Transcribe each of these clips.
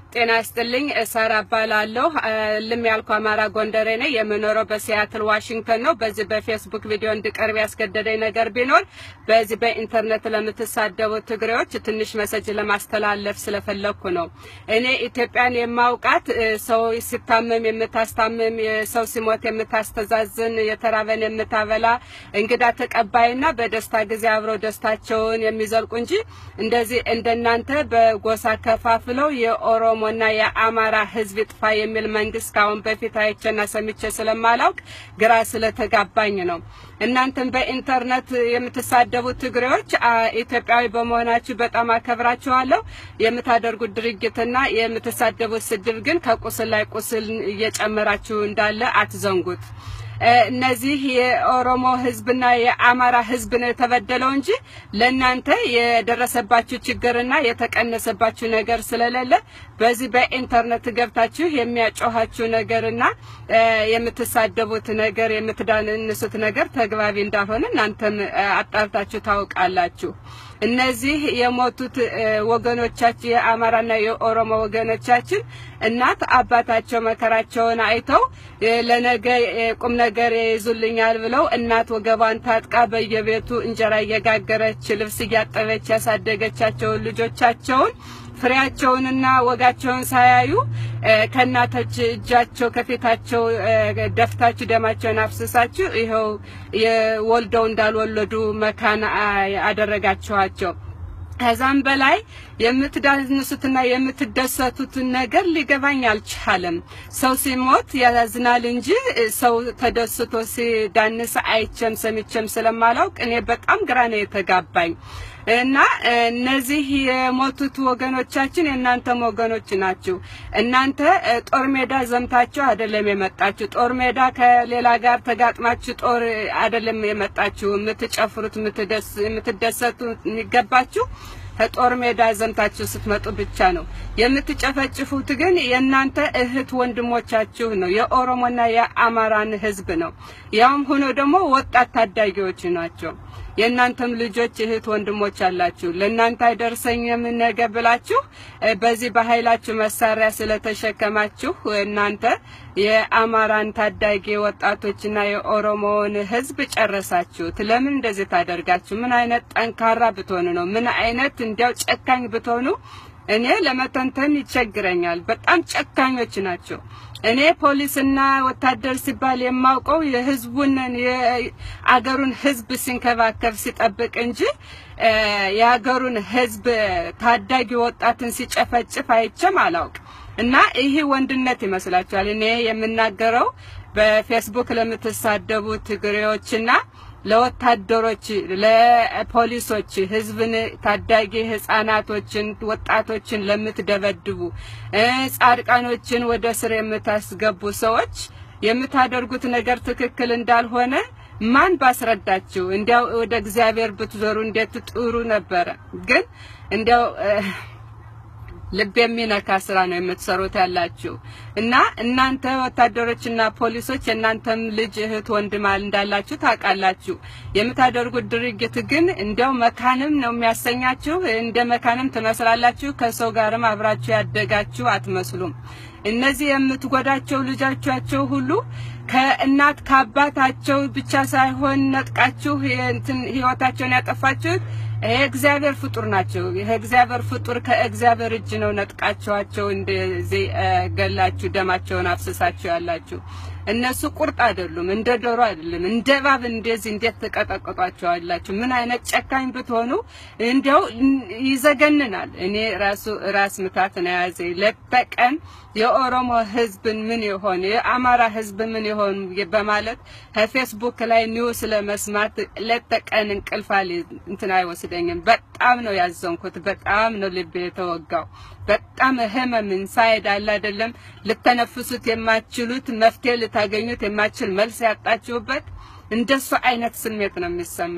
ጤና ይስጥልኝ። ሳራ እባላለሁ። ልም ያልኩ አማራ ጎንደሬ ነኝ። የምኖረው በሲያትል ዋሽንግተን ነው። በዚህ በፌስቡክ ቪዲዮ እንድቀርብ ያስገደደኝ ነገር ቢኖር በዚህ በኢንተርኔት ለምትሳደቡ ትግሬዎች ትንሽ መሰጅ ለማስተላለፍ ስለፈለግኩ ነው። እኔ ኢትዮጵያን የማውቃት ሰው ሲታመም የምታስታምም፣ ሰው ሲሞት የምታስተዛዝን፣ የተራበን የምታበላ፣ እንግዳ ተቀባይና በደስታ ጊዜ አብረው ደስታቸውን የሚዘልቁ እንጂ እንደዚህ እንደናንተ በጎሳ ከፋፍለው የኦሮሞና የአማራ ሕዝብ ይጥፋ የሚል መንግስት ካሁን በፊት አይቼና ሰምቼ ስለማላውቅ ግራ ስለተጋባኝ ነው። እናንተም በኢንተርኔት የምትሳደቡ ትግሬዎች ኢትዮጵያዊ በመሆናችሁ በጣም አከብራችኋለሁ። የምታደርጉት ድርጊትና የምትሳደቡት ስድብ ግን ከቁስል ላይ ቁስል እየጨመራችሁ እንዳለ አትዘንጉት። እነዚህ የኦሮሞ ህዝብና የአማራ ህዝብ ነው የተበደለው እንጂ ለእናንተ የደረሰባችሁ ችግርና የተቀነሰባችሁ ነገር ስለሌለ በዚህ በኢንተርኔት ገብታችሁ የሚያጮኋችሁ ነገርና የምትሳደቡት ነገር የምትዳንሱት ነገር ተግባቢ እንዳልሆነ እናንተም አጣርታችሁ ታውቃላችሁ። እነዚህ የሞቱት ወገኖቻችን የአማራና የኦሮሞ ወገኖቻችን እናት አባታቸው መከራቸውን አይተው ለነገ ቁም ነገር ይይዙልኛል ብለው እናት ወገቧን ታጥቃ በየቤቱ እንጀራ እየጋገረች ልብስ እያጠበች ያሳደገቻቸውን ልጆቻቸውን ፍሬያቸውንና ወጋቸውን ሳያዩ ከእናቶች እጃቸው ከፊታቸው ደፍታችሁ ደማቸውን አፍስሳችሁ ይኸው ወልደው እንዳልወለዱ መካን አደረጋችኋቸው። ከዛም በላይ የምትዳንሱትና የምትደሰቱትን ነገር ሊገባኝ አልቻለም። ሰው ሲሞት ያዝናል እንጂ ሰው ተደስቶ ሲዳንስ አይቼም ሰምቼም ስለማላውቅ እኔ በጣም ግራ ነው የተጋባኝ። እና እነዚህ የሞቱት ወገኖቻችን የእናንተም ወገኖች ናችሁ። እናንተ ጦር ሜዳ ዘምታችሁ አይደለም የመጣችሁ። ጦር ሜዳ ከሌላ ጋር ተጋጥማችሁ ጦር አይደለም የመጣችሁ። የምትጨፍሩት የምትደሰቱ የሚገባችሁ ከጦር ሜዳ ዘምታችሁ ስትመጡ ብቻ ነው። የምትጨፈጭፉት ግን የእናንተ እህት ወንድሞቻችሁ ነው። የኦሮሞና የአማራን ህዝብ ነው። ያውም ሆኖ ደግሞ ወጣት ታዳጊዎች ናቸው። የእናንተም ልጆች እህት ወንድሞች አላችሁ። ለእናንተ አይደርሰኝም ነገ ብላችሁ በዚህ በኃይላችሁ መሳሪያ ስለተሸከማችሁ እናንተ የአማራን ታዳጊ ወጣቶችና የኦሮሞውን ህዝብ ጨረሳችሁት። ለምን እንደዚህ ታደርጋችሁ? ምን አይነት ጠንካራ ብትሆኑ ነው? ምን አይነት እንዲያው ጨካኝ ብትሆኑ እኔ ለመተንተን ይቸግረኛል። በጣም ጨካኞች ናቸው። እኔ ፖሊስና ወታደር ሲባል የማውቀው የህዝቡን የአገሩን ህዝብ ሲንከባከብ ሲጠብቅ እንጂ የሀገሩን ህዝብ ታዳጊ ወጣትን ሲጨፈጭፍ አይቼም አላውቅ እና ይህ ወንድነት ይመስላችኋል? እኔ የምናገረው በፌስቡክ ለምትሳደቡ ትግሬዎችና ለወታደሮች፣ ለፖሊሶች፣ ህዝብን ታዳጊ ህፃናቶችን፣ ወጣቶችን ለምትደበድቡ ጻድቃኖችን ወደ ስር የምታስገቡ ሰዎች የምታደርጉት ነገር ትክክል እንዳልሆነ ማን ባስረዳችሁ? እንዲያው ወደ እግዚአብሔር ብትዞሩ እንዴት ጥሩ ነበረ። ግን እንዲያው ልብ የሚነካ ስራ ነው የምትሰሩት ያላችሁ እና እናንተ ወታደሮችና ፖሊሶች የእናንተም ልጅ እህት ወንድም እንዳላችሁ ታውቃላችሁ። የምታደርጉት ድርጊት ግን እንዲያው መካንም ነው የሚያሰኛችሁ። እንደ መካንም ትመስላላችሁ። ከሰው ጋርም አብራችሁ ያደጋችሁ አትመስሉም። እነዚህ የምትጎዳቸው ልጆቻቸው ሁሉ ከእናት ከአባታቸው ብቻ ሳይሆን ነጥቃችሁ ህይወታቸውን ያጠፋችሁት የእግዚአብሔር ፍጡር ናቸው። የእግዚአብሔር ፍጡር ከእግዚአብሔር እጅ ነው ነጥቃቸዋቸው እንደዚህ ገላችሁ ደማቸውን አፍስሳችሁ ያላችሁ። እነሱ ቁርጥ አይደሉም፣ እንደ ዶሮ አይደለም፣ እንደ እባብ እንደዚህ እንዴት ተቀጠቅጧቸዋላችሁ? ምን አይነት ጨካኝ ብትሆኑ እንዲያው ይዘገንናል። እኔ ራሱ ራስ ምታት ነው የያዘኝ ሌት ተቀን የኦሮሞ ህዝብን ምን ይሆን የአማራ ህዝብ ምን ይሆን በማለት ከፌስቡክ ላይ ኒውስ ለመስማት ሌት ተቀን እንቅልፍ እንትን አይወስደኝም። በጣም ነው ያዘንኩት። በጣም ነው ልቤ የተወጋው። በጣም ህመምን ሳይድ አለ አይደለም ልተነፍሱት የማትችሉት መፍትሄ ልታገኙት የማትችል መልስ ያጣችሁበት እንደሱ አይነት ስሜት ነው የሚሰማኝ።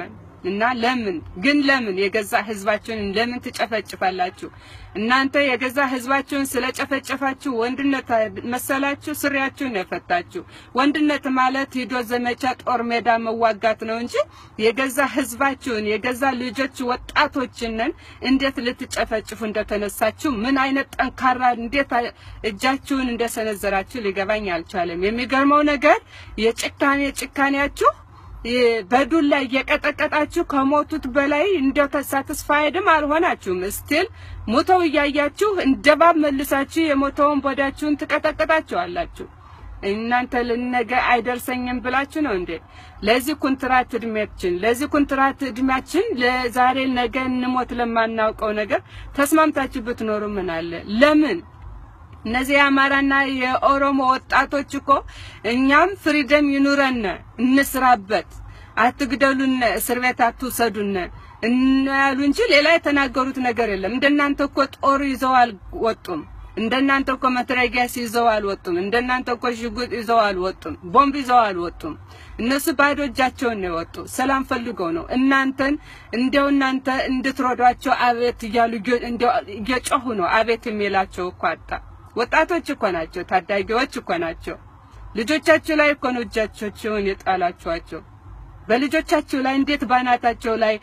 እና ለምን ግን ለምን የገዛ ህዝባችሁን ለምን ትጨፈጭፋላችሁ? እናንተ የገዛ ህዝባችሁን ስለጨፈጨፋችሁ ወንድነት መሰላችሁ? ስሪያችሁን የፈታችሁ ወንድነት ማለት ሂዶ ዘመቻ ጦር ሜዳ መዋጋት ነው እንጂ የገዛ ህዝባችሁን የገዛ ልጆች ወጣቶችንን እንዴት ልትጨፈጭፉ እንደተነሳችሁ ምን አይነት ጠንካራ እንዴት እጃችሁን እንደሰነዘራችሁ ሊገባኝ አልቻለም። የሚገርመው ነገር የጭካኔ ጭካኔያችሁ በዱላ እየቀጠቀጣችሁ ከሞቱት በላይ እንደው ሳትስፋይድም አልሆናችሁም። ስቲል ሞተው እያያችሁ እንደባብ መልሳችሁ የሞተውን ቦዳችሁን ትቀጠቅጣችኋላችሁ። እናንተ ለነገ አይደርሰኝም ብላችሁ ነው እንዴ? ለዚህ ኩንትራት እድሜያችን ለዚህ ኩንትራት እድሜያችን ለዛሬ ነገ እንሞት ለማናውቀው ነገር ተስማምታችሁ ብትኖሩ ምን አለ? ለምን እነዚህ የአማራና የኦሮሞ ወጣቶች እኮ እኛም ፍሪደም ይኑረን፣ እንስራበት፣ አትግደሉን፣ እስር ቤት አትውሰዱን እናያሉ እንጂ ሌላ የተናገሩት ነገር የለም። እንደናንተ እኮ ጦር ይዘው አልወጡም። እንደናንተ እኮ መትረጊያስ ይዘው አልወጡም። እንደናንተ እኮ ሽጉጥ ይዘው አልወጡም። ቦምብ ይዘው አልወጡም። እነሱ ባዶ እጃቸውን ነው የወጡ። ሰላም ፈልገው ነው እናንተን እንደው እናንተ እንድትረዷቸው አቤት እያሉ እየጮሁ ነው አቤት የሚላቸው እኮ አጣ። ወጣቶች እኮ ናቸው፣ ታዳጊዎች እኮ ናቸው። ልጆቻችሁ ላይ እኮ ነው እጃቸውን የጣላችኋቸው። በልጆቻችሁ ላይ እንዴት ባናታቸው ላይ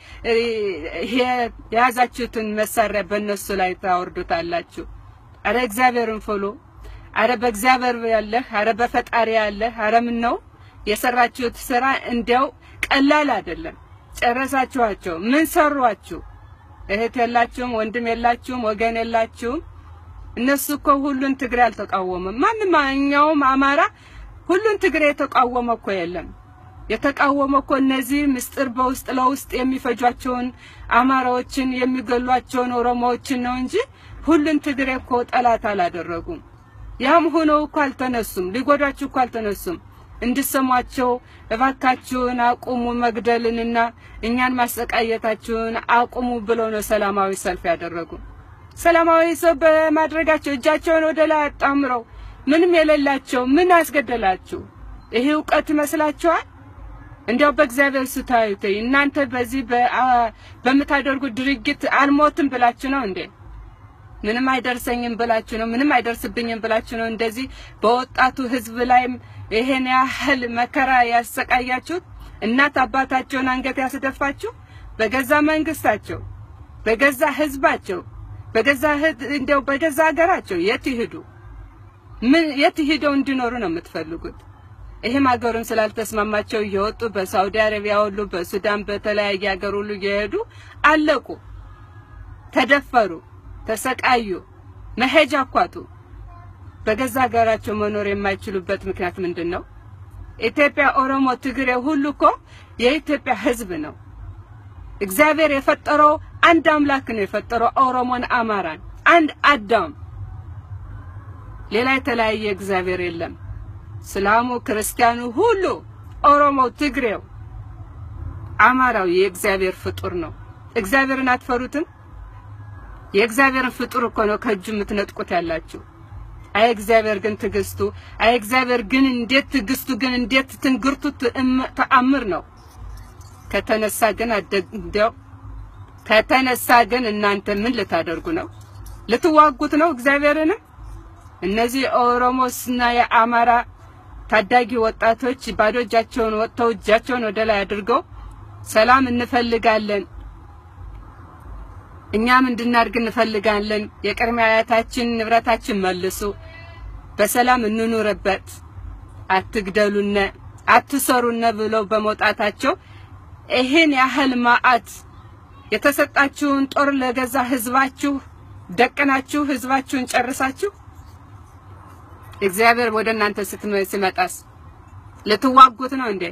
የያዛችሁትን መሳሪያ በእነሱ ላይ ታወርዱታላችሁ? አረ እግዚአብሔርን ፍሉ። አረ በእግዚአብሔር ያለህ፣ አረ በፈጣሪ ያለህ። አረ ምን ነው የሰራችሁት ስራ እንዲያው ቀላል አይደለም። ጨረሳችኋቸው። ምን ሰሯችሁ? እህት የላችሁም፣ ወንድም የላችሁም፣ ወገን የላችሁም። እነሱ እኮ ሁሉን ትግሬ አልተቃወመም። ማንኛውም አማራ ሁሉን ትግሬ የተቃወመ እኮ የለም። የተቃወመ እኮ እነዚህ ምስጢር በውስጥ ለውስጥ የሚፈጇቸውን አማራዎችን የሚገሏቸውን ኦሮሞዎችን ነው እንጂ ሁሉን ትግሬ እኮ ጠላት አላደረጉም። ያም ሆነው እኮ አልተነሱም፣ ሊጎዳችሁ እኮ አልተነሱም። እንድሰሟቸው እባካችሁን አቁሙ መግደልንና እኛን ማሰቃየታችሁን አቁሙ ብለው ነው ሰላማዊ ሰልፍ ያደረጉ። ሰላማዊ ሰልፍ በማድረጋቸው እጃቸውን ወደ ላይ አጣምረው ምንም የሌላቸው ምን አስገደላችሁ? ይሄ እውቀት ይመስላችኋል? እንዲያው በእግዚአብሔር ስታዩት እናንተ በዚህ በምታደርጉት ድርጊት አልሞትም ብላችሁ ነው እንዴ? ምንም አይደርሰኝም ብላችሁ ነው? ምንም አይደርስብኝም ብላችሁ ነው እንደዚህ በወጣቱ ህዝብ ላይም ይሄን ያህል መከራ ያሰቃያችሁት? እናት አባታቸውን አንገት ያስደፋችሁ በገዛ መንግስታቸው፣ በገዛ ህዝባቸው፣ በገዛ እንደው በገዛ ሀገራቸው የት ይሄዱ? ምን የት ሄደው እንዲኖሩ ነው የምትፈልጉት? ይህም ሀገሩን ስላልተስማማቸው እየወጡ በሳውዲ አረቢያ ሁሉ በሱዳን በተለያየ ሀገር ሁሉ እየሄዱ አለቁ፣ ተደፈሩ፣ ተሰቃዩ፣ መሄጃ አኳቱ። በገዛ ሀገራቸው መኖር የማይችሉበት ምክንያት ምንድን ነው? ኢትዮጵያ፣ ኦሮሞ፣ ትግሬ ሁሉ እኮ የኢትዮጵያ ህዝብ ነው። እግዚአብሔር የፈጠረው አንድ አምላክ ነው የፈጠረው ኦሮሞን፣ አማራን አንድ አዳም ሌላ የተለያየ እግዚአብሔር የለም። እስላሙ፣ ክርስቲያኑ ሁሉ ኦሮሞው፣ ትግሬው፣ አማራው የእግዚአብሔር ፍጡር ነው። እግዚአብሔርን አትፈሩትም? የእግዚአብሔርን ፍጡር እኮ ነው ከእጁ የምትነጥቁት ያላችሁ። አይ እግዚአብሔር ግን ትዕግስቱ፣ አይ እግዚአብሔር ግን እንዴት ትዕግስቱ ግን እንዴት ትንግርቱ ተአምር ነው። ከተነሳ ግን አደግደው ከተነሳ ግን እናንተ ምን ልታደርጉ ነው? ልትዋጉት ነው እግዚአብሔርንም? እነዚህ ኦሮሞስና የአማራ ታዳጊ ወጣቶች ባዶ እጃቸውን ወጥተው እጃቸውን ወደ ላይ አድርገው ሰላም እንፈልጋለን፣ እኛም እንድናድግ እንፈልጋለን፣ የቅድመ አያታችን ንብረታችን መልሱ፣ በሰላም እንኑርበት፣ አትግደሉነ፣ አትሰሩነ ብለው በመውጣታቸው ይህን ያህል ማአት የተሰጣችሁን ጦር ለገዛ ህዝባችሁ ደቅናችሁ ህዝባችሁን ጨርሳችሁ እግዚአብሔር ወደ እናንተ ሲመጣስ ልትዋጉት ነው እንዴ?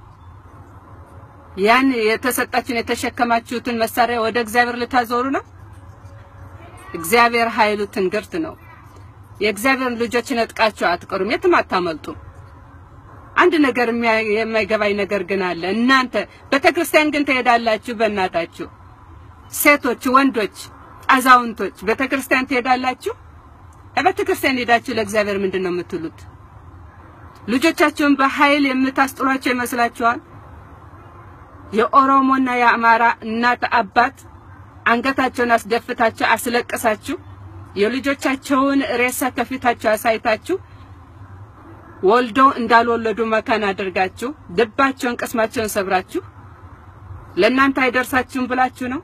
ያን የተሰጣችሁን የተሸከማችሁትን መሳሪያ ወደ እግዚአብሔር ልታዞሩ ነው? እግዚአብሔር ኃይሉ ትንግርት ነው። የእግዚአብሔር ልጆች ነጥቃችሁ አትቀሩም፣ የትም አታመልጡም። አንድ ነገር የማይገባኝ ነገር ግን አለ። እናንተ ቤተክርስቲያን ግን ትሄዳላችሁ። በእናታችሁ ሴቶች፣ ወንዶች፣ አዛውንቶች ቤተክርስቲያን ትሄዳላችሁ። ቤተ ክርስቲያን ሄዳችሁ ለእግዚአብሔር ምንድን ነው የምትሉት? ልጆቻችሁን በኃይል የምታስጥሏቸው ይመስላችኋል? የኦሮሞና የአማራ እናት አባት አንገታቸውን አስደፍታችሁ አስለቅሳችሁ የልጆቻቸውን ሬሳ ከፊታቸው አሳይታችሁ ወልደው እንዳልወለዱ መካን አድርጋችሁ ልባቸውን ቅስማቸውን ሰብራችሁ ለእናንተ አይደርሳችሁም ብላችሁ ነው።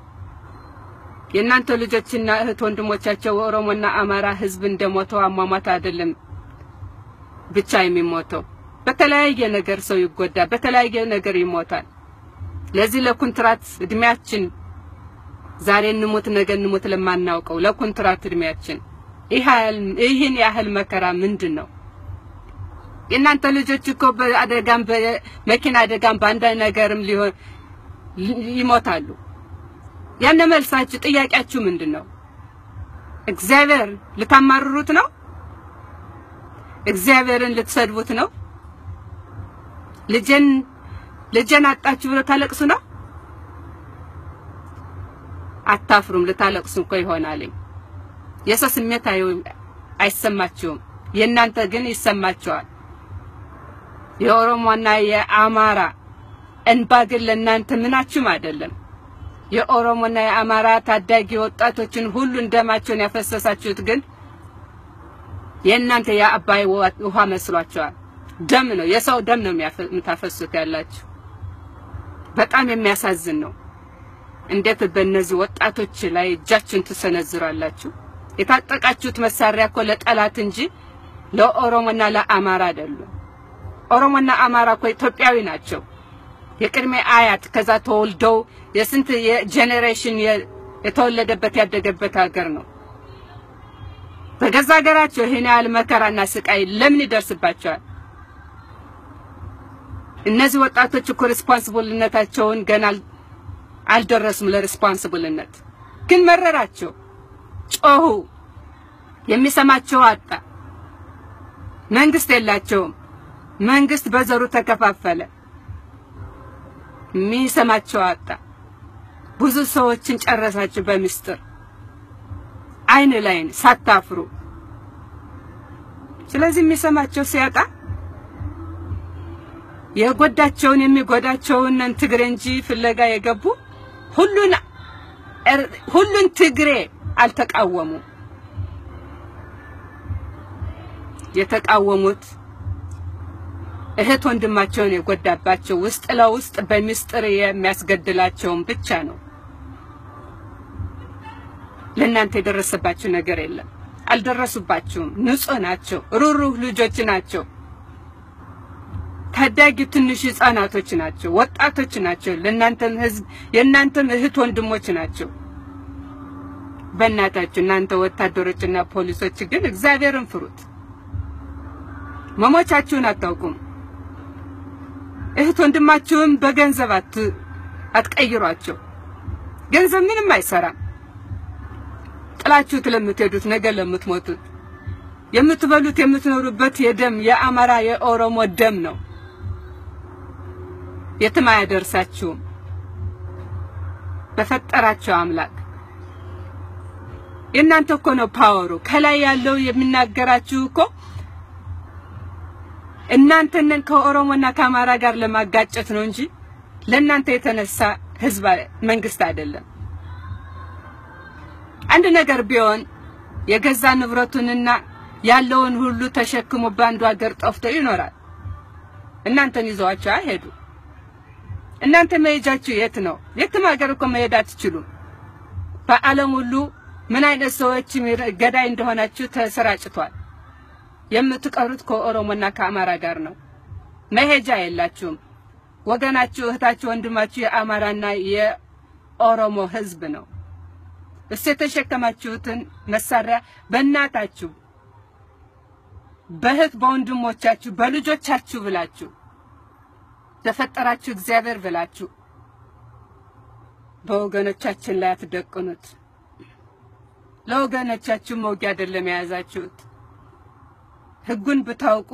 የእናንተ ልጆችና እህት ወንድሞቻቸው ኦሮሞና አማራ ህዝብ እንደሞተው አሟሟት አይደለም ብቻ የሚሞተው በተለያየ ነገር ሰው ይጎዳል፣ በተለያየ ነገር ይሞታል። ለዚህ ለኩንትራት እድሜያችን ዛሬ እንሙት ነገ እንሙት ለማናውቀው ለኩንትራት እድሜያችን ይህን ያህል መከራ ምንድን ነው? የእናንተ ልጆች እኮ በአደጋም በመኪና አደጋም በአንድ ነገርም ሊሆን ይሞታሉ። ያነ መልሳችሁ ጥያቄያችሁ ምንድን ነው? እግዚአብሔር ልታማርሩት ነው? እግዚአብሔርን ልትሰድቡት ነው? ልጄን ልጄን አጣችሁ ብሎ ታለቅሱ ነው? አታፍሩም? ልታለቅሱ እኮ ይሆናልኝ። የሰው ስሜት አይሰማችሁም፣ የእናንተ ግን ይሰማችኋል። የኦሮሞና የአማራ እንባ ግን ለእናንተ ምናችሁም አይደለም። የኦሮሞና የአማራ ታዳጊ ወጣቶችን ሁሉ እንደማቸውን ያፈሰሳችሁት ግን የእናንተ የአባይ ውሃ መስሏቸዋል። ደም ነው፣ የሰው ደም ነው የምታፈሱት ያላችሁ። በጣም የሚያሳዝን ነው። እንዴት በእነዚህ ወጣቶች ላይ እጃችሁን ትሰነዝራላችሁ? የታጠቃችሁት መሳሪያ እኮ ለጠላት እንጂ ለኦሮሞና ለአማራ አይደሉም። ኦሮሞና አማራ እኮ ኢትዮጵያዊ ናቸው። የቅድሜ አያት ከዛ ተወልደው የስንት የጄኔሬሽን የተወለደበት ያደገበት ሀገር ነው። በገዛ ሀገራቸው ይህን ያህል መከራና ስቃይ ለምን ይደርስባቸዋል? እነዚህ ወጣቶች እኮ ሪስፖንሲብልነታቸውን ገና አልደረሱም ለሪስፖንሲብልነት። ግን መረራቸው፣ ጮሁ፣ የሚሰማቸው አጣ። መንግስት የላቸውም። መንግስት በዘሩ ተከፋፈለ። የሚሰማቸው አጣ። ብዙ ሰዎችን ጨረሳችሁ በምስጢር አይን ላይን ሳታፍሩ። ስለዚህ የሚሰማቸው ሲያጣ የጎዳቸውን የሚጎዳቸውን ትግሬ እንጂ ፍለጋ የገቡ ሁሉን ሁሉን ትግሬ አልተቃወሙ። የተቃወሙት እህት ወንድማቸውን የጎዳባቸው ውስጥ ለውስጥ በምስጢር የሚያስገድላቸውን ብቻ ነው። ለእናንተ የደረሰባችሁ ነገር የለም። አልደረሱባችሁም። ንጹህ ናቸው። ሩሩህ ልጆች ናቸው። ታዳጊ ትንሽ ህፃናቶች ናቸው። ወጣቶች ናቸው። ለእናንተም ህዝብ የእናንተም እህት ወንድሞች ናቸው። በእናታችሁ እናንተ ወታደሮችና ፖሊሶች ግን እግዚአብሔርን ፍሩት። መሞቻችሁን አታውቁም። እህት ወንድማችሁን በገንዘብ አትቀይሯቸው። ገንዘብ ምንም አይሰራም። ጥላችሁት ለምትሄዱት ነገ ለምትሞቱት የምትበሉት የምትኖሩበት የደም የአማራ የኦሮሞ ደም ነው። የትም አያደርሳችሁም። በፈጠራቸው አምላክ የእናንተ እኮ ነው ፓወሩ። ከላይ ያለው የሚናገራችሁ እኮ እናንተን ከኦሮሞና ከአማራ ጋር ለማጋጨት ነው እንጂ ለእናንተ የተነሳ ህዝብ መንግስት አይደለም። አንድ ነገር ቢሆን የገዛ ንብረቱንና ያለውን ሁሉ ተሸክሞ በአንዱ ሀገር ጠፍቶ ይኖራል። እናንተን ይዘዋቸው አይሄዱ። እናንተ መሄጃችሁ የት ነው? የትም ሀገር እኮ መሄድ አትችሉም። በዓለም ሁሉ ምን አይነት ሰዎች ገዳይ እንደሆናችሁ ተሰራጭቷል። የምትቀሩት ከኦሮሞና ከአማራ ጋር ነው። መሄጃ የላችሁም። ወገናችሁ፣ እህታችሁ፣ ወንድማችሁ የአማራና የኦሮሞ ህዝብ ነው። እሱ የተሸከማችሁትን መሳሪያ በእናታችሁ፣ በእህት በወንድሞቻችሁ፣ በልጆቻችሁ ብላችሁ ለፈጠራችሁ እግዚአብሔር ብላችሁ በወገኖቻችን ላይ አትደቅኑት። ለወገኖቻችሁ መውጊያ አይደለም የያዛችሁት። ህጉን ብታውቁ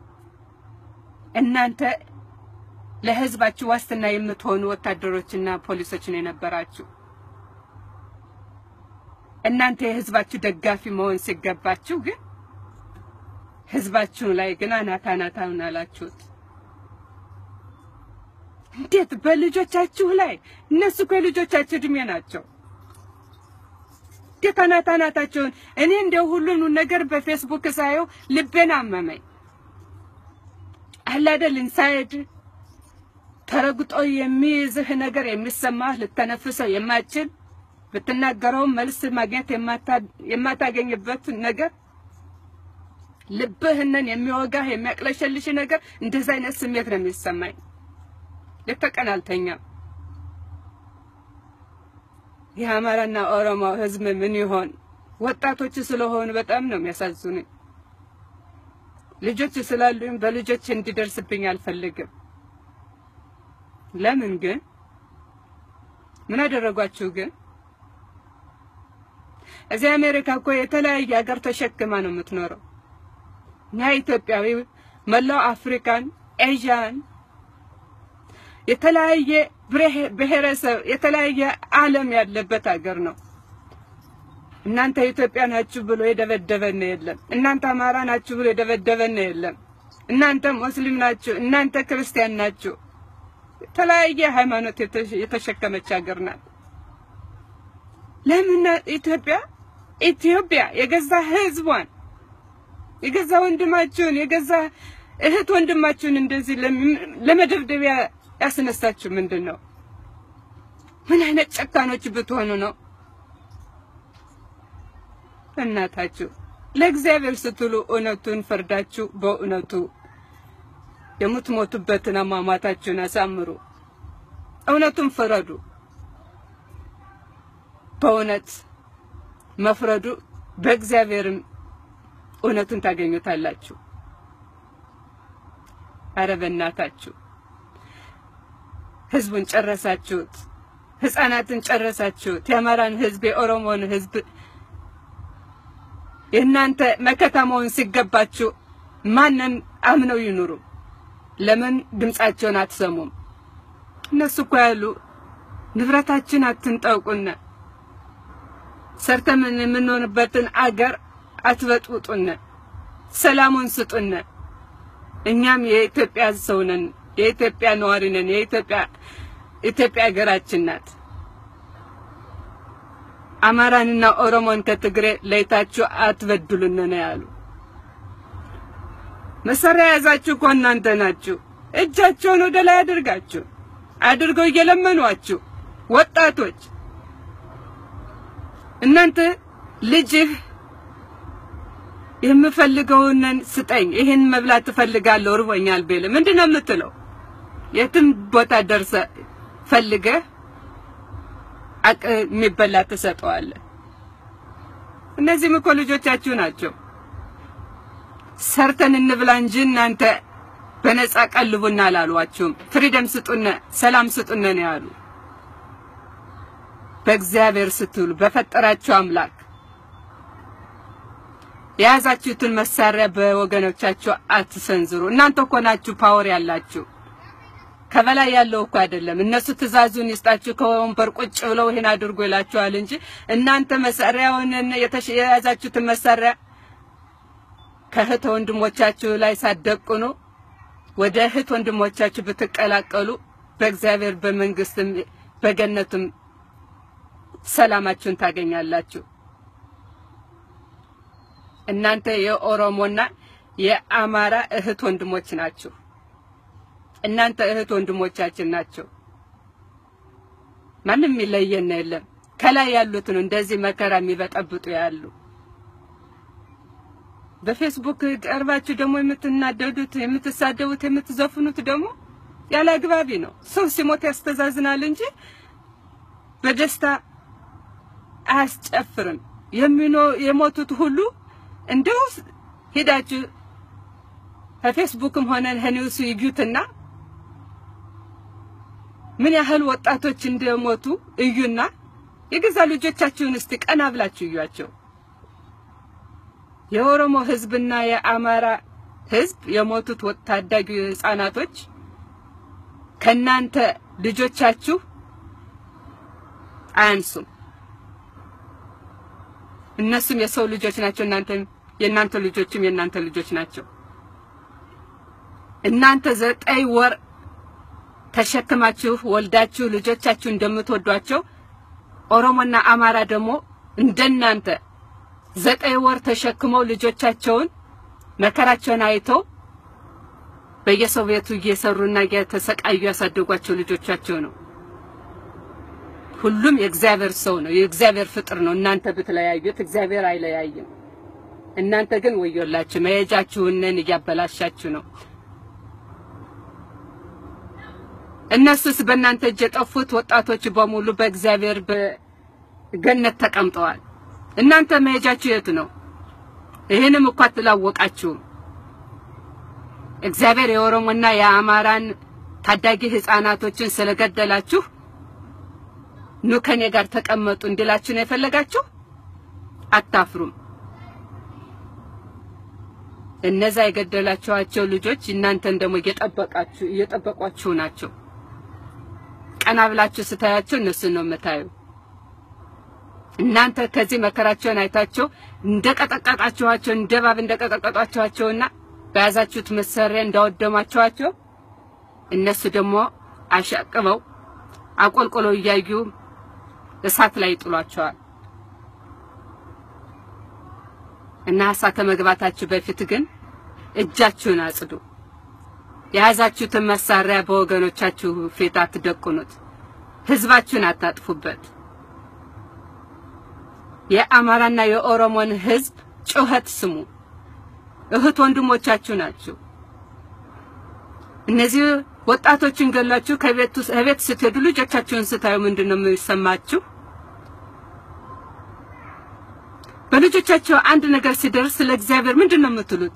እናንተ ለህዝባችሁ ዋስትና የምትሆኑ ወታደሮችና ፖሊሶች ነው የነበራችሁ። እናንተ የህዝባችሁ ደጋፊ መሆን ሲገባችሁ ግን ህዝባችሁ ላይ ግን አናታ አናታውን አላችሁት። እንዴት በልጆቻችሁ ላይ እነሱ እኮ የልጆቻችሁ እድሜ ናቸው። እንዴት አናት አናታቸውን እኔ እንደው ሁሉን ነገር በፌስቡክ ሳየው ልቤን አመመኝ። አለ አይደል ኢንሳይድ ተረግጦ የሚይዝህ ነገር የሚሰማህ ልተነፍሰው የማችል ብትናገረውም መልስ ማግኘት የማታገኝበት ነገር ልብህንን የሚወጋህ የሚያቅለሸልሽ ነገር እንደዚህ አይነት ስሜት ነው የሚሰማኝ። ሌት ተቀን አልተኛም። የአማራና ኦሮሞ ህዝብ ምን ይሆን? ወጣቶች ስለሆኑ በጣም ነው የሚያሳዝኑኝ። ልጆች ስላሉኝ በልጆች እንዲደርስብኝ አልፈልግም። ለምን ግን ምን አደረጓችሁ ግን? እዚህ አሜሪካ እኮ የተለያየ ሀገር ተሸክማ ነው የምትኖረው። እኛ ኢትዮጵያዊ መላው አፍሪካን፣ ኤዥያን የተለያየ ብሔረሰብ የተለያየ ዓለም ያለበት ሀገር ነው። እናንተ ኢትዮጵያ ናችሁ ብሎ የደበደበን የለም። እናንተ አማራ ናችሁ ብሎ የደበደበን የለም። እናንተ ሙስሊም ናችሁ፣ እናንተ ክርስቲያን ናችሁ። የተለያየ ሃይማኖት የተሸከመች ሀገር ናት። ለምን ኢትዮጵያ ኢትዮጵያ የገዛ ህዝቧን የገዛ ወንድማችሁን የገዛ እህት ወንድማችሁን እንደዚህ ለመደብደቢያ ያስነሳችሁ ምንድን ነው? ምን አይነት ጨካኖች ብትሆኑ ነው? እናታችሁ ለእግዚአብሔር ስትሉ እውነቱን ፈርዳችሁ በእውነቱ የምትሞቱበትን አሟሟታችሁን አሳምሩ። እውነቱን ፍረዱ። በእውነት መፍረዱ በእግዚአብሔርም እውነቱን ታገኙታላችሁ። አረ በእናታችሁ ህዝቡን ጨረሳችሁት። ህፃናትን ጨረሳችሁት። የአማራን ህዝብ፣ የኦሮሞን ህዝብ የእናንተ መከታ መሆን ሲገባችሁ ማንን አምነው ይኑሩ? ለምን ድምፃቸውን አትሰሙም? እነሱ እኮ ያሉ ንብረታችን አትንጠቁነ፣ ሰርተን የምንሆንበትን አገር አትበጥብጡነ፣ ሰላሙን ስጡነ። እኛም የኢትዮጵያ ሰው ነን፣ የኢትዮጵያ ነዋሪ ነን። የኢትዮጵያ ኢትዮጵያ ሀገራችን ናት። አማራንና ኦሮሞን ከትግሬ ለይታችሁ አትበድሉን ነው ያሉ። መሳሪያ የያዛችሁ እኮ እናንተ ናችሁ። እጃቸውን ወደ ላይ አድርጋችሁ አድርገው እየለመኗችሁ ወጣቶች እናንተ ልጅህ የምፈልገውን ስጠኝ፣ ይህን መብላት ትፈልጋለሁ፣ እርቦኛል ቢል ምንድን ነው የምትለው? የትም ቦታ ደርሰ ፈልገህ አቅ የሚበላ ትሰጠዋለህ። እነዚህም እኮ ልጆቻችሁ ናቸው። ሰርተን እንብላ እንጂ እናንተ በነፃ ቀልቡና አላሏችሁም። ፍሪደም ስጡነ፣ ሰላም ስጡነ ነው ያሉ። በእግዚአብሔር ስትሉ በፈጠራችሁ አምላክ የያዛችሁትን መሳሪያ በወገኖቻችሁ አትሰንዝሩ። እናንተ እኮ ናችሁ ፓወር ያላችሁ። ከበላይ ያለው እኮ አይደለም። እነሱ ትእዛዙን ይስጣችሁ ከወንበር ቁጭ ብለው ይሄን አድርጎ ይላችኋል እንጂ እናንተ መሳሪያውን የያዛችሁትን መሳሪያ ከእህት ወንድሞቻችሁ ላይ ሳትደቅኑ ወደ እህት ወንድሞቻችሁ ብትቀላቀሉ በእግዚአብሔር በመንግስትም በገነትም ሰላማችሁን ታገኛላችሁ። እናንተ የኦሮሞና የአማራ እህት ወንድሞች ናችሁ። እናንተ እህት ወንድሞቻችን ናቸው። ማንም የሚለየን የለም። ከላይ ያሉት ነው እንደዚህ መከራ የሚበጠብጡ ያሉ። በፌስቡክ ቀርባችሁ ደግሞ የምትናደዱት፣ የምትሳደቡት፣ የምትዘፍኑት ደግሞ ያለ አግባቢ ነው። ሰው ሲሞት ያስተዛዝናል እንጂ በደስታ አያስጨፍርም። የሚኖ የሞቱት ሁሉ እንደው ሄዳችሁ ከፌስቡክም ሆነ ከኒውስ ይዩትና ምን ያህል ወጣቶች እንደሞቱ እዩና የገዛ ልጆቻችሁን እስቲ ቀና ብላችሁ እዩአቸው። የኦሮሞ ህዝብና የአማራ ህዝብ የሞቱት ታዳጊ ህፃናቶች ከናንተ ልጆቻችሁ አያንሱም። እነሱም የሰው ልጆች ናቸው። እናንተም የእናንተ ልጆችም የእናንተ ልጆች ናቸው። እናንተ ዘጠኝ ወር ተሸክማችሁ ወልዳችሁ ልጆቻችሁ እንደምትወዷቸው ኦሮሞና አማራ ደግሞ እንደናንተ ዘጠኝ ወር ተሸክመው ልጆቻቸውን መከራቸውን አይተው በየሰው ቤቱ እየሰሩና እየተሰቃዩ ያሳደጓቸው ልጆቻቸው ነው። ሁሉም የእግዚአብሔር ሰው ነው፣ የእግዚአብሔር ፍጥር ነው። እናንተ ብትለያዩት እግዚአብሔር አይለያይም። እናንተ ግን ወዮላችሁ፣ መሄጃችሁንን እያበላሻችሁ ነው። እነሱስ በእናንተ እጅ የጠፉት ወጣቶች በሙሉ በእግዚአብሔር በገነት ተቀምጠዋል። እናንተ መሄጃችሁ የት ነው? ይህንም እኮ አትላወቃችሁም። እግዚአብሔር የኦሮሞና የአማራን ታዳጊ ህፃናቶችን ስለገደላችሁ ኑ ከኔ ጋር ተቀመጡ እንዲላችሁ ነው የፈለጋችሁ። አታፍሩም። እነዛ የገደላችኋቸው ልጆች እናንተን ደግሞ እየጠበቃችሁ እየጠበቋችሁ ናቸው። ቀና ብላችሁ ስታያቸው እነሱን ነው የምታዩ። እናንተ ከዚህ መከራቸውን አይታቸው እንደቀጠቀጣችኋቸው እንደ እባብ እንደቀጠቀጧቸዋቸውና በያዛችሁት መሳሪያ እንዳወደማችኋቸው እነሱ ደግሞ አሻቅበው አቆልቆለው እያዩ እሳት ላይ ይጥሏቸዋል። እና እሳት ከመግባታችሁ በፊት ግን እጃችሁን አጽዱ። የያዛችሁትን መሳሪያ በወገኖቻችሁ ፊት አትደቁኑት። ህዝባችሁን አታጥፉበት። የአማራና የኦሮሞን ህዝብ ጩኸት ስሙ። እህት ወንድሞቻችሁ ናችሁ። እነዚህ ወጣቶችን ገላችሁ ከቤት ከቤት ስትሄዱ ልጆቻችሁን ስታዩ ምንድን ነው የሚሰማችሁ? በልጆቻቸው አንድ ነገር ሲደርስ ለእግዚአብሔር ምንድን ነው የምትሉት?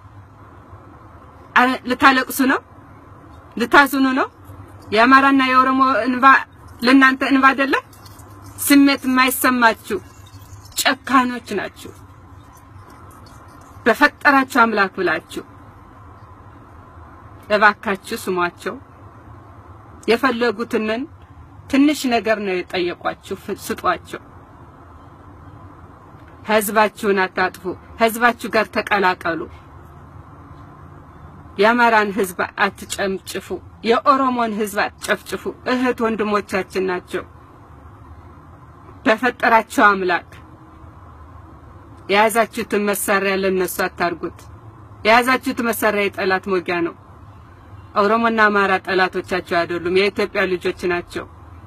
ልታለቅሱ ነው? ልታዝኑ ነው? የአማራና የኦሮሞ እንባ ለእናንተ እንባ አይደለም? ስሜት የማይሰማችሁ ጨካኖች ናችሁ። በፈጠራችሁ አምላክ ብላችሁ እባካችሁ ስሟቸው። የፈለጉትንን ትንሽ ነገር ነው የጠየቋችሁ፣ ስጧቸው። ህዝባችሁን አታጥፉ። ህዝባችሁ ጋር ተቀላቀሉ። የአማራን ህዝብ አትጨምጭፉ። የኦሮሞን ህዝብ አትጨፍጭፉ። እህት ወንድሞቻችን ናቸው። በፈጠራቸው አምላክ የያዛችሁትን መሳሪያ ለነሱ አታርጉት። የያዛችሁት መሳሪያ የጠላት ሞጊያ ነው። ኦሮሞና አማራ ጠላቶቻቸው አይደሉም፣ የኢትዮጵያ ልጆች ናቸው።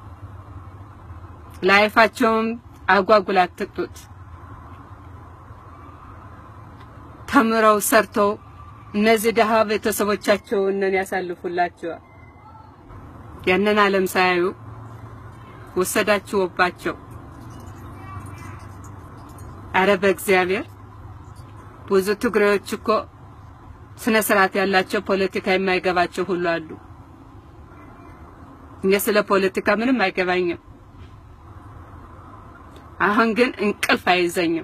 ላይፋቸውም አጓጉል አትቅጡት። ተምረው ሰርተው እነዚህ ደሃ ቤተሰቦቻቸውን ያሳልፉላቸዋል። ያንን ዓለም ሳያዩ ወሰዳችሁባቸው። አረ በእግዚአብሔር ብዙ ትግሬዎች እኮ ስነ ስርዓት ያላቸው ፖለቲካ የማይገባቸው ሁሉ አሉ። እኔ ስለ ፖለቲካ ምንም አይገባኝም። አሁን ግን እንቅልፍ አይዘኝም።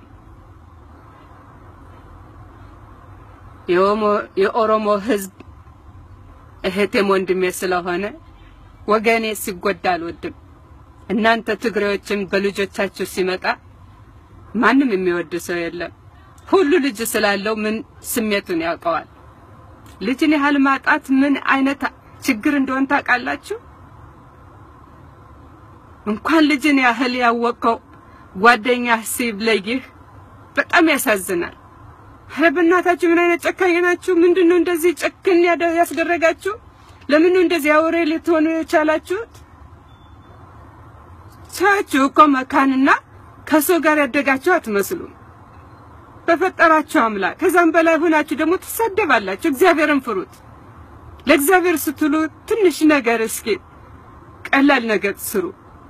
የኦሮሞ ህዝብ እህቴም ወንድሜ ስለሆነ ወገኔ ሲጎዳ አልወድም። እናንተ ትግሬዎችን በልጆቻችሁ ሲመጣ ማንም የሚወድ ሰው የለም። ሁሉ ልጅ ስላለው ምን ስሜቱን ያውቀዋል። ልጅን ያህል ማጣት ምን አይነት ችግር እንደሆነ ታውቃላችሁ? እንኳን ልጅን ያህል ያወቀው ጓደኛ ሲለይህ በጣም ያሳዝናል። ኧረ በእናታችሁ ምን አይነት ጨካኝ ናችሁ? ምንድነው እንደዚህ ጨክን ያስደረጋችሁ? ለምን ነው እንደዚህ አውሬ ልትሆኑ የቻላችሁት? ሳያችሁ እኮ መካንና ከሰው ጋር ያደጋችሁ አትመስሉም። በፈጠራችሁ አምላክ ከዛም በላይ ሆናችሁ ደግሞ ትሳደባላችሁ። እግዚአብሔርን ፍሩት። ለእግዚአብሔር ስትሉ ትንሽ ነገር እስኪ ቀላል ነገር ስሩ።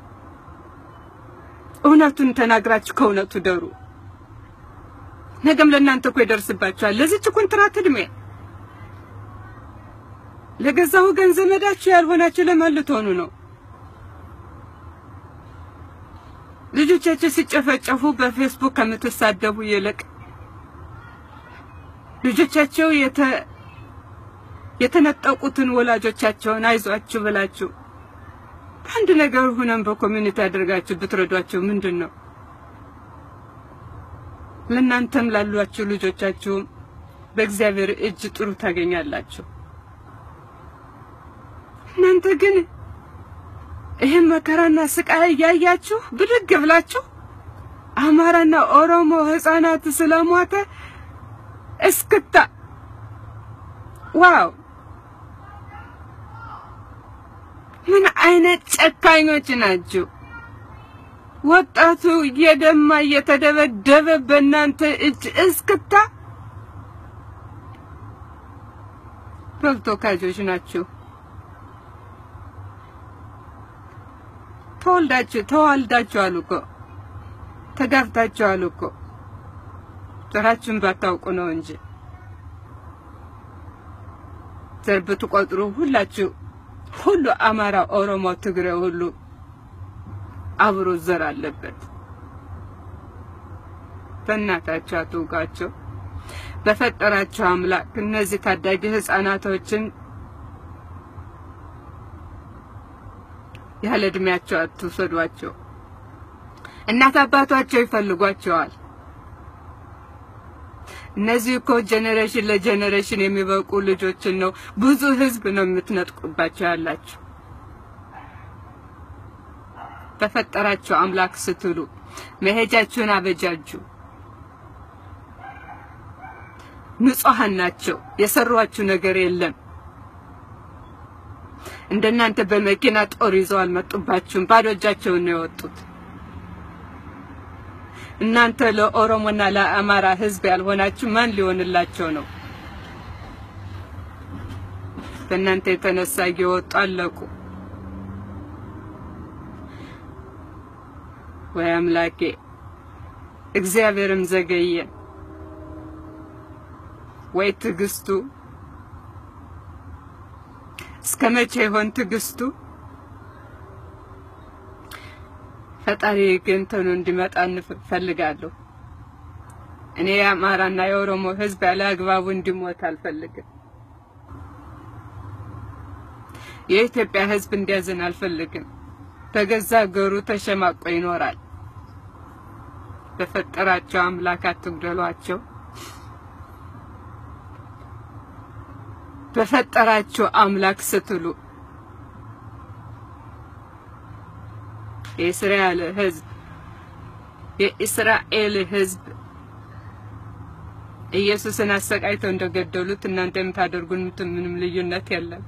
እውነቱን ተናግራችሁ ከእውነቱ ደሩ። ነገም ለእናንተ እኮ ይደርስባችኋል። ለዚች ኮንትራት እድሜ ለገዛ ወገን ዘመዳችሁ ያልሆናችሁ ለማን ልትሆኑ ነው? ልጆቻችሁ ሲጨፈጨፉ በፌስቡክ ከምትሳደቡ ይልቅ ልጆቻቸው የተ የተነጠቁትን ወላጆቻቸውን አይዟችሁ ብላችሁ አንድ ነገር ሆነን በኮሚኒቲ አድርጋችሁ ብትረዷቸው ምንድን ነው? ለእናንተም ላሏችሁ ልጆቻችሁም በእግዚአብሔር እጅ ጥሩ ታገኛላችሁ። እናንተ ግን ይህን መከራና ስቃይ እያያችሁ ብድግ ብላችሁ አማራና ኦሮሞ ህፃናት ስለሞተ እስክታ ዋው! ምን አይነት ጨካኞች ናችሁ! ወጣቱ እየደማ እየተደበደበ በእናንተ እጅ እስክታ በልቶ ካጆች ናችሁ። ተወልዳችሁ ተዋልዳችኋል እኮ ተጋብታችኋል እኮ ዘራችሁን ባታውቁ ነው እንጂ ዘር ብትቆጥሩ ሁላችሁ ሁሉ አማራ፣ ኦሮሞ፣ ትግሬ ሁሉ አብሮ ዘር አለበት። በእናታችሁ አትውቃቸው። በፈጠራቸው አምላክ እነዚህ ታዳጊ ህፃናቶችን ያለ እድሜያቸው አትውሰዷቸው። እናት አባቷቸው ይፈልጓቸዋል። እነዚህ እኮ ጄኔሬሽን ለጄኔሬሽን የሚበቁ ልጆችን ነው ብዙ ህዝብ ነው የምትነጥቁባቸው ያላችሁ። በፈጠራቸው አምላክ ስትሉ መሄጃችሁን አበጃጁ። ንጹሐን ናቸው። የሰሯችሁ ነገር የለም። እንደናንተ በመኪና ጦር ይዘው አልመጡባችሁም። ባዶ እጃቸውን ነው የወጡት። እናንተ ለኦሮሞና ለአማራ ህዝብ ያልሆናችሁ ማን ሊሆንላቸው ነው? በእናንተ የተነሳ እየወጡ አለቁ። ወይ አምላኬ፣ እግዚአብሔርም ዘገየ። ወይ ትዕግስቱ እስከ መቼ ይሆን ትዕግስቱ? ፈጣሪ ግን ተኑ እንዲመጣ እንፈልጋለሁ። እኔ የአማራና የኦሮሞ ህዝብ ያለ አግባቡ እንዲሞት አልፈልግም። የኢትዮጵያ ህዝብ እንዲያዝን አልፈልግም። በገዛ ሀገሩ ተሸማቆ ይኖራል። በፈጠራቸው አምላክ አትግደሏቸው። በፈጠራቸው አምላክ ስትሉ የእስራኤል ህዝብ የእስራኤል ህዝብ ኢየሱስን አሰቃይተው እንደገደሉት እናንተ የምታደርጉት ምንም ልዩነት የለም።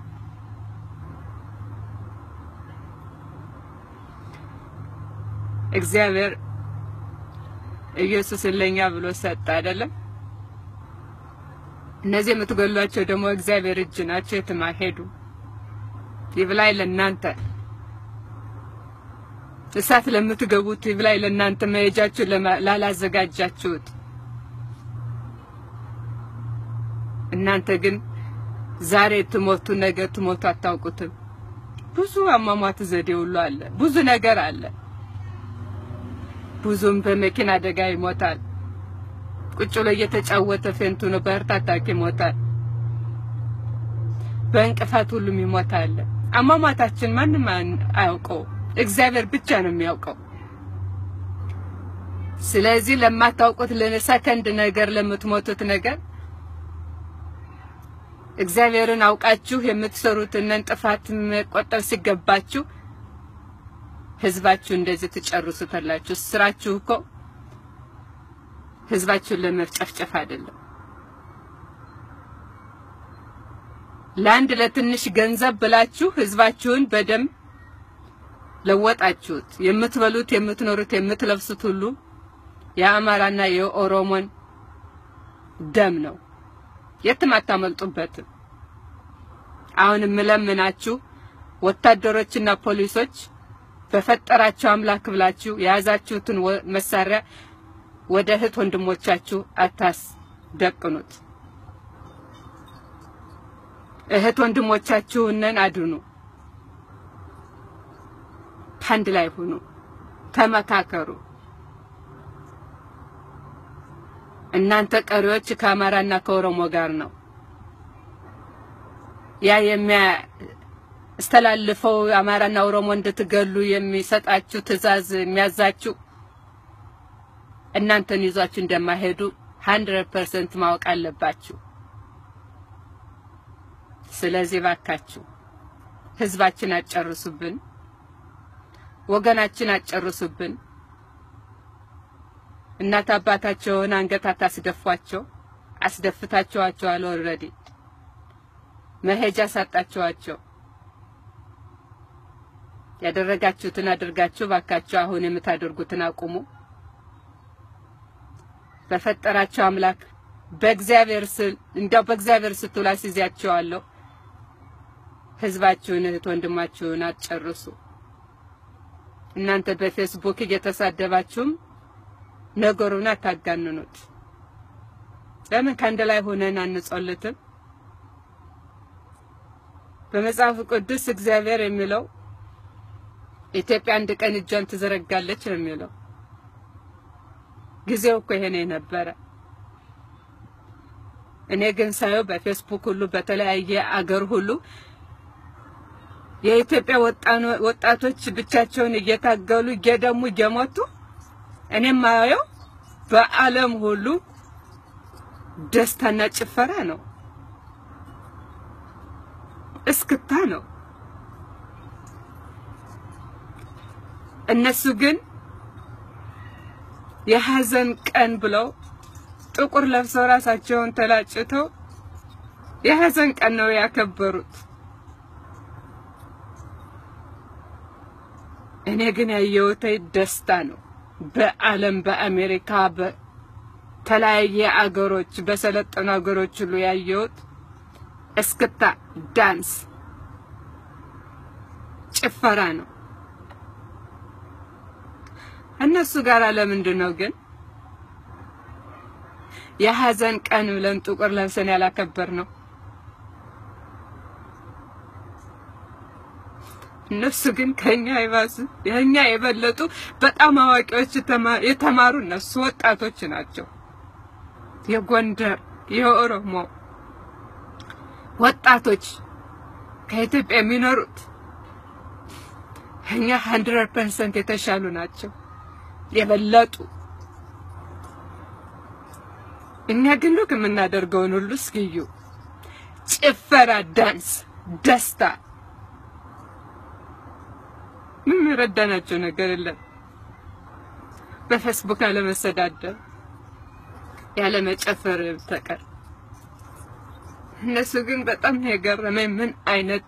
እግዚአብሔር ኢየሱስን ለኛ ብሎ ሰጠ አይደለም? እነዚህ የምትገሏቸው ደግሞ እግዚአብሔር እጅ ናቸው፣ የትም አይሄዱም። ይብላኝ ለእናንተ እሳት ለምትገቡት ይብላኝ ለእናንተ መሄጃችሁ ላላዘጋጃችሁት። እናንተ ግን ዛሬ ትሞቱ ነገ ትሞቱ አታውቁትም። ብዙ አሟሟት ዘዴ ሁሉ አለ፣ ብዙ ነገር አለ። ብዙም በመኪና አደጋ ይሞታል። ቁጭ ብሎ እየተጫወተ ፌንቱ ነው በህርት አታክ ይሞታል። በእንቅፋት ሁሉም ይሞታል። አሟሟታችን ማንም አያውቀው፣ እግዚአብሔር ብቻ ነው የሚያውቀው። ስለዚህ ለማታውቁት ለሰከንድ ነገር ለምትሞቱት ነገር እግዚአብሔርን አውቃችሁ የምትሰሩትን ጥፋት መቆጠብ ሲገባችሁ ህዝባችሁ እንደዚህ ትጨርሱታላችሁ። ስራችሁ እኮ ህዝባችሁን ለመጨፍጨፍ አይደለም። ለአንድ ለትንሽ ገንዘብ ብላችሁ ህዝባችሁን በደም ለወጣችሁት። የምትበሉት፣ የምትኖሩት፣ የምትለብሱት ሁሉ የአማራና የኦሮሞን ደም ነው። የትም አታመልጡበትም። አሁን የምለምናችሁ ወታደሮችና ፖሊሶች በፈጠራቸው አምላክ ብላችሁ የያዛችሁትን መሳሪያ ወደ እህት ወንድሞቻችሁ አታስደቅኑት። እህት ወንድሞቻችሁንን አድኑ። አንድ ላይ ሁኑ፣ ተመካከሩ። እናንተ ቀሪዎች ከአማራና ከኦሮሞ ጋር ነው ያ የሚያስተላልፈው አማራና ኦሮሞ እንድትገሉ የሚሰጣችሁ ትዕዛዝ የሚያዛችሁ እናንተን ይዟችሁ እንደማይሄዱ 100% ማወቅ አለባችሁ። ስለዚህ ባካችሁ ህዝባችን አጨርሱብን፣ ወገናችን አጨርሱብን። እናት አባታቸውን አንገት አታስደፏቸው። አስደፍታቸዋቸዋል። ኦልሬዲ መሄጃ ሳጣቸዋቸው። ያደረጋችሁትን አድርጋችሁ ባካችሁ አሁን የምታደርጉትን አቁሙ። በፈጠራቸው አምላክ በእግዚአብሔር ስል እንዲያው በእግዚአብሔር ስትሉ አስይዛችኋለሁ። ህዝባችሁን እህት ወንድማችሁን አትጨርሱ። እናንተ በፌስቡክ እየተሳደባችሁም ነገሩን አታጋንኑት። ለምን ከአንድ ላይ ሆነን አንጾልትም? በመጽሐፍ ቅዱስ እግዚአብሔር የሚለው ኢትዮጵያ አንድ ቀን እጇን ትዘረጋለች ነው የሚለው። ጊዜው እኮ ይሄ ነው የነበረ። እኔ ግን ሳየው በፌስቡክ ሁሉ በተለያየ አገር ሁሉ የኢትዮጵያ ወጣቶች ብቻቸውን እየታገሉ እየደሙ እየሞቱ እኔም ማየው በዓለም ሁሉ ደስታና ጭፈራ ነው፣ እስክታ ነው። እነሱ ግን የሐዘን ቀን ብለው ጥቁር ለብሰው ራሳቸውን ተላጭተው የሐዘን ቀን ነው ያከበሩት። እኔ ግን ያየሁት ደስታ ነው። በዓለም በአሜሪካ በተለያየ አገሮች በሰለጠኑ አገሮች ሁሉ ያየሁት እስክታ፣ ዳንስ፣ ጭፈራ ነው። እነሱ ጋር ለምንድን ነው ግን የሐዘን ቀን ብለን ጥቁር ለብሰን ያላከበር ነው? እነሱ ግን ከኛ ይባሱ የኛ የበለጡ በጣም አዋቂዎች የተማሩ እነሱ ወጣቶች ናቸው። የጎንደር የኦሮሞ ወጣቶች ከኢትዮጵያ የሚኖሩት እኛ 100% የተሻሉ ናቸው፣ የበለጡ እኛ ግን ሉክ የምናደርገውን ሁሉ እስኪዩ ጭፈራ፣ ዳንስ፣ ደስታ ምን የረዳናቸው ነገር የለም። በፌስቡክ አለመሰዳደብ ያለ መጨፈር በስተቀር እነሱ ግን በጣም ነው የገረመኝ። ምን አይነት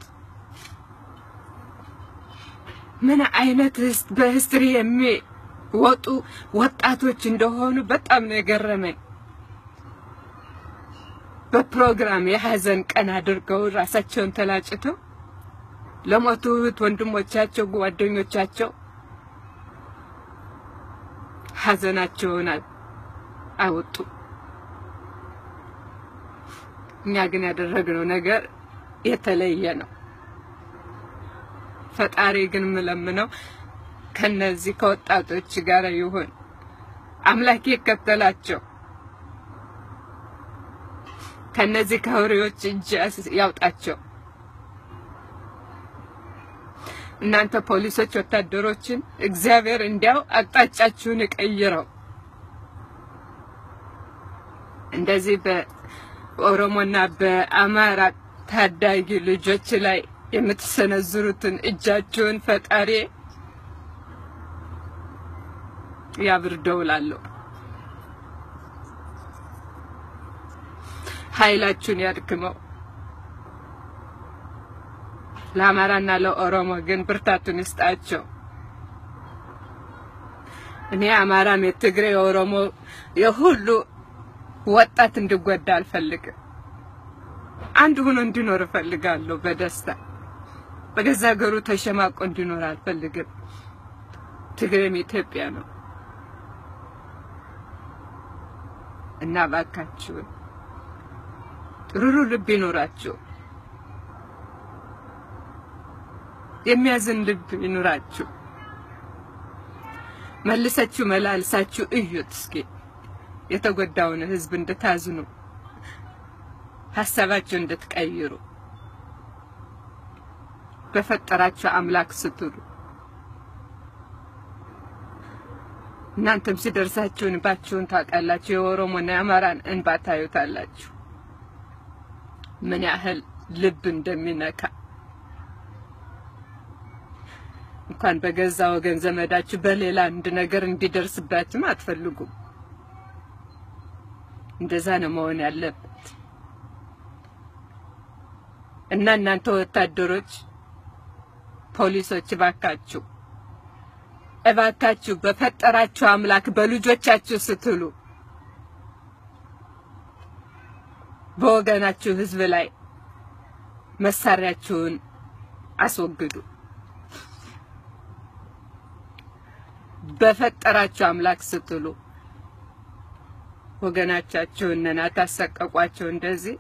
ምን አይነት በሂስትሪ የሚወጡ ወጣቶች እንደሆኑ በጣም ነው የገረመኝ። በፕሮግራም የሀዘን ቀን አድርገው ራሳቸውን ተላጭተው ለሞቱት ወንድሞቻቸው፣ ጓደኞቻቸው ሀዘናቸውን አወጡ። እኛ ግን ያደረግነው ነገር የተለየ ነው። ፈጣሪ ግን የምለምነው ከነዚህ ከወጣቶች ጋር ይሁን፣ አምላኬ ይከተላቸው፣ ከነዚህ ከአውሬዎች እጅ ያውጣቸው። እናንተ ፖሊሶች፣ ወታደሮችን እግዚአብሔር እንዲያው አቅጣጫችሁን ይቀይረው። እንደዚህ በኦሮሞና በአማራ ታዳጊ ልጆች ላይ የምትሰነዝሩትን እጃችሁን ፈጣሪ ያብርደው እላለሁ። ኃይላችሁን ያድክመው። ለአማራና ለኦሮሞ ግን ብርታቱን ይስጣቸው። እኔ አማራም፣ የትግሬ፣ የኦሮሞ የሁሉ ወጣት እንዲጎዳ አልፈልግም። አንድ ሆኖ እንዲኖር እፈልጋለሁ በደስታ በገዛ ሀገሩ ተሸማቆ እንዲኖር አልፈልግም። ትግሬም ኢትዮጵያ ነው እና እባካችሁን ሩሩ ልብ ይኖራችሁ፣ የሚያዝን ልብ ይኖራችሁ። መልሳችሁ መላልሳችሁ እዩት እስኪ የተጎዳውን ሕዝብ እንድታዝኑ ሀሳባችሁ እንድትቀይሩ በፈጠራችሁ አምላክ ስትሉ እናንተም ሲደርሳችሁ እንባችሁን ታውቃላችሁ። የኦሮሞና የአማራን እንባ ታዩታላችሁ፣ ምን ያህል ልብ እንደሚነካ እንኳን በገዛ ወገን ዘመዳችሁ በሌላ አንድ ነገር እንዲደርስባችሁም አትፈልጉም። እንደዛ ነው መሆን ያለበት እና እናንተ ወታደሮች፣ ፖሊሶች እባካችሁ እባካችሁ በፈጠራችሁ አምላክ በልጆቻችሁ ስትሉ በወገናችሁ ሕዝብ ላይ መሳሪያችሁን አስወግዱ። በፈጠራችሁ አምላክ ስትሉ ወገናቻችሁን አታሰቀቋቸው። እንደዚህ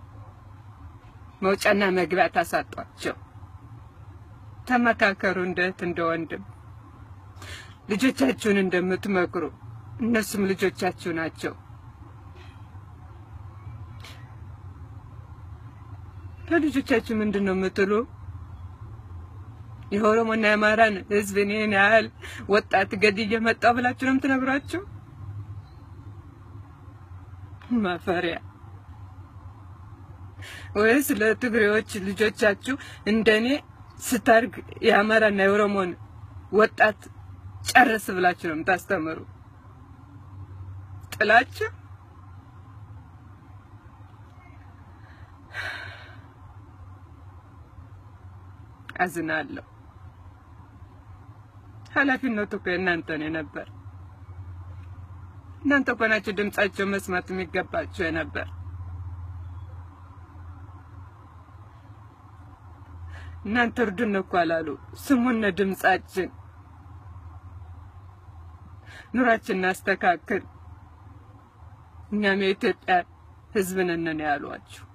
መውጫና መግቢያ ታሳጧቸው። ተመካከሩ፣ እንደ እህት እንደ ወንድም ልጆቻችሁን እንደምትመክሩ እነሱም ልጆቻችሁ ናቸው። ለልጆቻችሁ ምንድን ነው የምትሉ? የኦሮሞና የአማራን ህዝብ እኔን ያህል ወጣት ገድዬ መጣሁ ብላችሁ ነው የምትነግሯቸው? ማፈሪያ። ወይስ ለትግሬዎች ልጆቻችሁ እንደኔ ስታርግ የአማራና የኦሮሞን ወጣት ጨርስ ብላችሁ ነው የምታስተምሩ? ጥላችሁ አዝናለሁ። ኃላፊነቱ እኮ የእናንተ ነው የነበር። እናንተ እኮ ናችሁ ድምጻቸው መስማት የሚገባቸው የነበር። እናንተ እርዱን እኮ አላሉ። ስሙነ ድምጻችን ኑራችን እናስተካክል፣ እኛም የኢትዮጵያ ሕዝብ ነን ነው ያሏችሁ።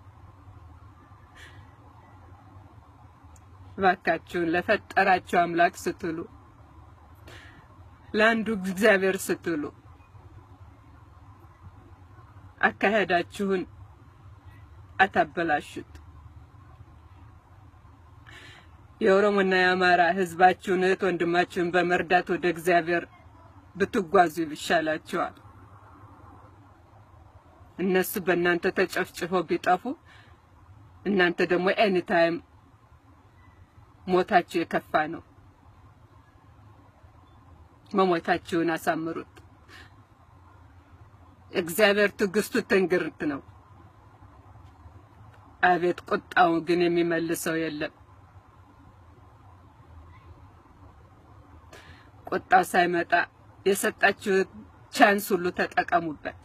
እባካችሁን ለፈጠራችሁ አምላክ ስትሉ ለአንዱ እግዚአብሔር ስትሉ አካሄዳችሁን አታበላሹት። የኦሮሞና የአማራ ህዝባችሁን እህት ወንድማችሁን በመርዳት ወደ እግዚአብሔር ብትጓዙ ይሻላችኋል። እነሱ በእናንተ ተጨፍጭፈው ቢጠፉ እናንተ ደግሞ ኤኒታይም ሞታችሁ የከፋ ነው። መሞታችሁን አሳምሩት። እግዚአብሔር ትዕግስቱ ትንግርት ነው። አቤት ቁጣው ግን የሚመልሰው የለም። ቁጣው ሳይመጣ የሰጣችሁት ቻንስ ሁሉ ተጠቀሙበት።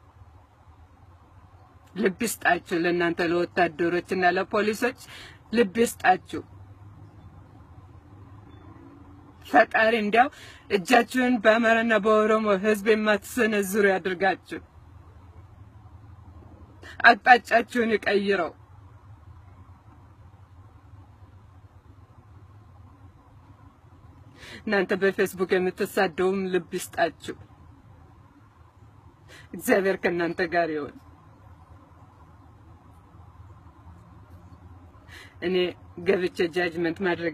ልብ ይስጣችሁ። ለእናንተ ለወታደሮች እና ለፖሊሶች ልብ ይስጣችሁ። ፈጣሪ እንዲያው እጃችሁን በአማራና በኦሮሞ ሕዝብ የማትሰነዝሩ ያድርጋችሁ። አቅጣጫችሁን ይቀይረው። እናንተ በፌስቡክ የምትሳደውም ልብ ይስጣችሁ። እግዚአብሔር ከእናንተ ጋር ይሁን። እኔ ገብቼ ጃጅመንት ማድረግ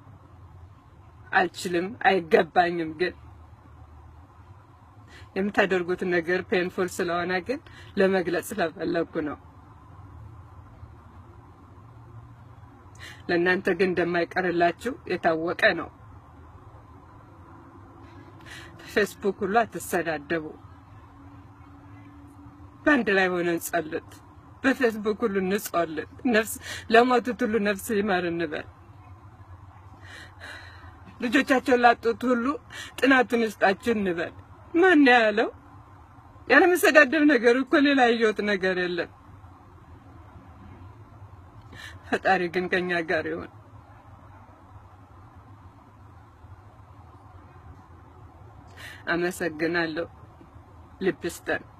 አልችልም፣ አይገባኝም። ግን የምታደርጉት ነገር ፔንፉል ስለሆነ ግን ለመግለጽ ስለፈለግኩ ነው። ለእናንተ ግን እንደማይቀርላችሁ የታወቀ ነው። ፌስቡክ ሁሉ አትሰዳደቡ። በአንድ ላይ ሆነን ጸልት። በፌስቡክ ሁሉ እንጸልት። ነፍስ ለሞቱት ሁሉ ነፍስ ይማር እንበል። ልጆቻቸውን ላጡት ሁሉ ጥናቱን ይስጣችሁ እንበል። ማን ያለው? ያለመሰዳደብ ነገር እኮ ሌላ ያየሁት ነገር የለም። ፈጣሪ ግን ከኛ ጋር ይሁን። አመሰግናለሁ። ልብ ይስጠን።